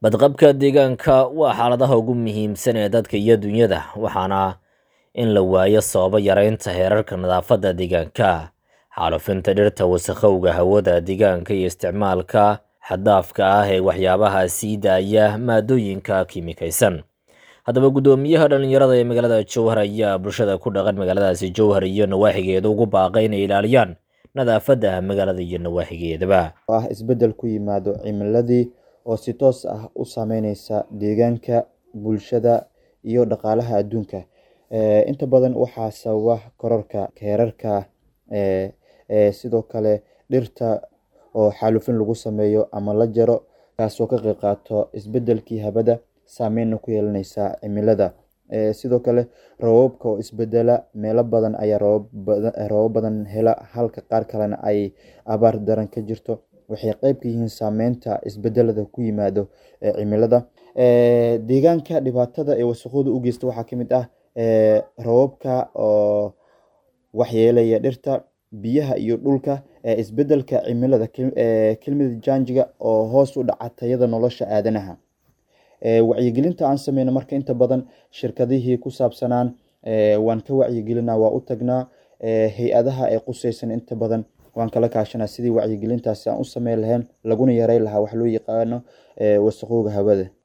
badqabka deegaanka waa xaaladaha ugu muhiimsan ee dadka iyo dunyada waxaana in la waayo sababa yareynta heerarka nadaafadda deegaanka xaalufinta dhirta wasakhowga hawada deegaanka iyo isticmaalka xaddaafka ah ee waxyaabaha sii daaya maadooyinka kiimikaysan haddaba guddoomiyaha dhallinyarada ee magaalada jowhar ayaa bulshada ku dhaqan magaaladaasi jowhar iyo nawaaxigeeda ugu baaqay inay ilaaliyaan nadaafadda magaalada iyo nawaaxigeedaba ah isbeddel ku yimaado cimiladii oo si toos ah u saameyneysa deegaanka bulshada iyo dhaqaalaha adduunka inta badan waxaa sababa kororka heerarka sidoo kale dhirta oo xaalufin lagu sameeyo ama la jaro kaasoo ka qeyb qaato isbedelkii habada saameyna ku yeelaneysa cimilada sidoo kale roobabka oo isbedela meelo badan ayaa roobab badan hela halka qaar kalena ay abaar daran ka jirto waxay qeyb ka yihiin saameynta isbedelada ku yimaado cimilada deegaanka dhibaatada ee wasakhooda u geysta waxaa kamid ah roobabka oo waxyeelaya dhirta biyaha iyo dhulka isbedelka cimilada kelmada janjiga oo hoos u dhaca tayada nolosha aadanaha wacyigelinta aan sameyno marka inta badan shirkadihii ku saabsanaan waan ka wacyigelina waa u tagnaa hay-adaha ee quseysan inta badan waan kala kaashanaa sidii wacyigelintaasi aan u sameyn lahayn laguna yareyn lahaa wax loo yaqaano wasakhowga hawada